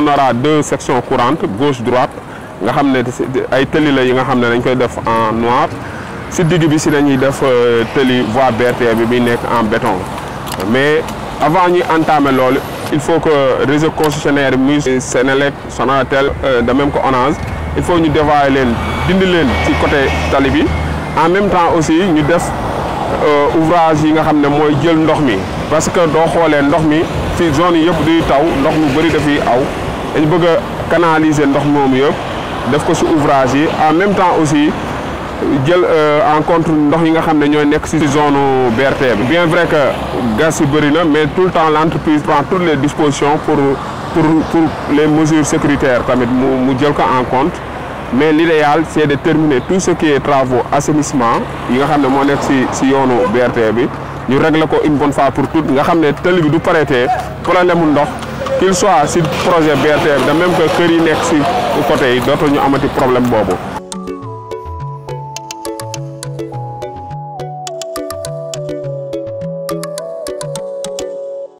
on aura deux sections courantes gauche droite nga xam ne ay tëli la yi nga xam ne dañ koy def en noir si digg bi si dañuy def tëli voie BRT bi bi nekk en béton mais avant ñuy entamer loolu il faut que réseau concessionnaire muy Sénélec Sonatel de même que Orange il faut ñu dévoyer leen dindi leen ci côté tali bi en même temps aussi ñu def ouvrage yi nga xam ne mooy jël ndox mi parce que doo xoolee ndox mi fi zone yi yëpp duy taw ndox mu bëri dafiy aw dañ bëgg a canaliser ndox moomu yëpp def ko ci ouvrage yi en même temps aussi jël en compte ndox yi nga xam ne ñooy nekk ci zone BRT bi bien vrai que gas yi bëri na mais tout le temps l'entreprise prend toutes les dispositions pour pour pour les mesures sécuritaires tamit mu mu jël ko en compte mais l'idéal c'est de terminer tout ce qui est travaux assainissement yi nga xam ne moo nekk ci ci yoonu BRT bi ñu régler ko une bonne fois pour toutes nga xam ne tëli bi du pareetee problème mu ndox qu'il soit ci projet BRT bi de même que kër yi nekk ci côté yi dootul ñu amati problème boobu